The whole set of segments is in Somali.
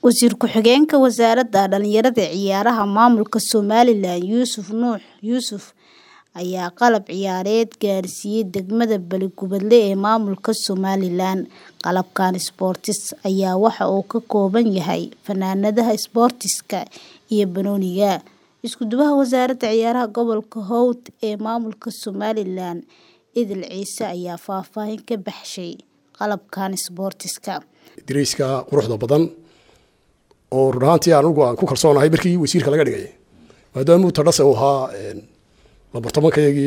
Wasiir ku-xigeenka Wasaaradda Dhallinyarada iyo Ciyaaraha Maamulka Somalilan Yuusuf Nuux Yuusuf ayaa qalab ciyaareed gaarsiiyay degmada Balli-Gubadle ee maamulka Somalilan. Qalabkan isboortis ayaa waxa uu ka kooban yahay fanaanadaha isboortiska iyo banooniga. Isku-duwaha Wasaaradda Ciyaaraha Gobolka Howd ee maamulka Somalilan Idil Ciise ayaa faahfaahin ka baxshay qalabkan isboortiska. Dariiska quruxda badan oo run ahaantii anigu aan ku kalsoonahay markii wasiirka laga dhigay maadaama uu tadhase uu ahaa labartobankayagii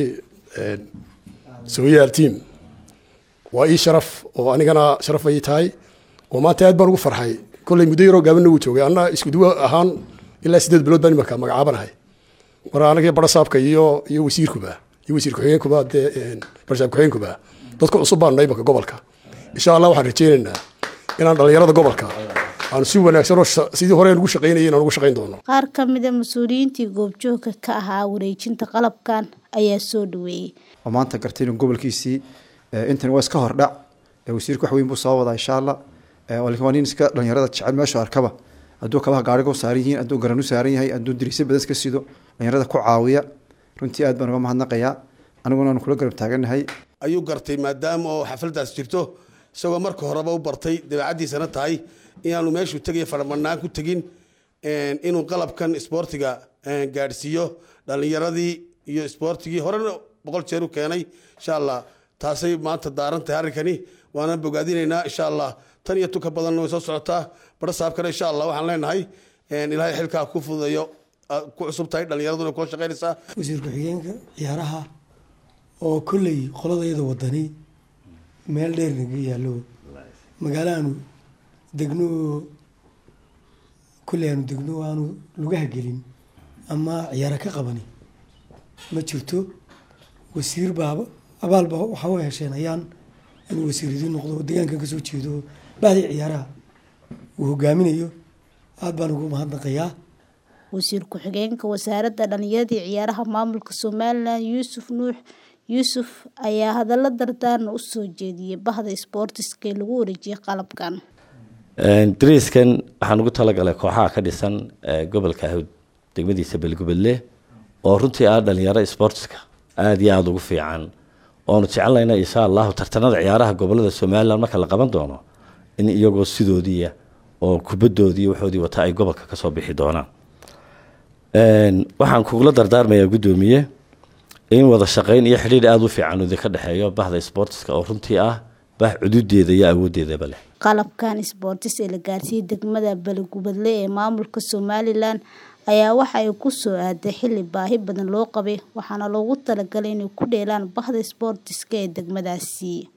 sooyaal team waa ii sharaf oo anigana sharaf ay tahay oo maanta aad baan ugu farxay kolley muddo yaroo gaabanna wuu joogay anna isku duwo ahaan ilaa sideed bilood baan imarka magacaabanahay mar anagii barasaabka iyo iyo wasiirkuba iyo wasiir ku-xigeenkuba dee barasaab ku-xigeenkuba dadka cusub baan nahay imarka gobolka insha allah waxaan rajaynaynaa inaan dhallinyarada gobolka aan si wanaagsan oo sidii hore ugu shaqaynayay inaan ugu shaqayn doono Qaar ka mid ah mas'uuliyiintii goobjoogka ka ahaa wareejinta qalabkan ayaa soo dhaweeyay. oo maanta gartay inuu gobolkiisii intan waa iska hordhac wasiirku wax weyn buu soo wadaa insha allah laakiin waa nin iska dhalinyarada jecel meeshu arkaba hadduu kabaha gaariga u saaran yihiin hadduu garan u saaran yahay hadduu diriisyo badan iska sido dhalinyarada ku caawiya runtii aad baan uga mahadnaqayaa aniguna aan kula garab taagannahay ayuu gartay maadaama oo xafladaas jirto isagoo marka horeba u bartay dabeecaddiisana tahay inaanu meeshuu tegaya faramanaan ku tegin inuu qalabkan isboortiga gaadhsiiyo dhallinyaradii iyo isboortigii horena boqol jeer u keenay insha allah taasay maanta daaran tahay arrinkani waana bogaadinaynaa insha allah tan iyo tuka badanna way soo socotaa barasaabkana insha allah waxaan leenahay ilaahay xilkaa ku fududeeyo ku cusub tahay dhallinyaraduna kula shaqaynaysaa wasiir ku-xigeenka ciyaaraha oo kolley qoladayada wadani meel dheer naga yaallo magaalo aanu degno kolley aanu degno aanu lugaha gelin ama ciyaara ka qabani ma jirto wasiir baaba abaalba waxaa u hesheen ayaan inuu wasiir idiin noqdo deegaankan kasoo jeedo bacdii ciyaaraha uu hogaaminayo aad baan ugu mahadnaqayaa Wasiir ku-xigeenka Wasaaradda Dhallinyarada iyo Ciyaaraha Maamulka Somalilan Yuusuf Nuux Yuusuf ayaa hadallo dardaaran u soo jeediyay bahda isboortiska ee lagu wareejiyay qalabkan. dariiskan waxaan ugu talagalay kooxaha ka dhisan gobolka hawd degmadiisa balgubadle oo runtii ah dhalinyaro isboortiska aada iyo aada ugu fiican oonu jecelnayna insha allahu tartanada ciyaaraha gobolada somalilan marka la qaban doono in iyagoo sidoodiiya oo kubadoodii waxoodii wata ay gobolka kasoo bixi doonaan waxaan kugula dardaarmayaa guddoomiye in wada shaqayn iyo xidhiir aada u fiican idinka dhexeeyo bahda isboortiska oo runtii ah bah cududeeda iyo awoodeedaba leh qalabkan isboortis ee la gaarsiiyey degmada Balli-Gubadle ee maamulka Somalilan ayaa waxa ay ku soo aaday xilli baahi badan loo qabay waxaana loogu talagalay inay ku dheelaan bahda isboortiska ee degmadaasi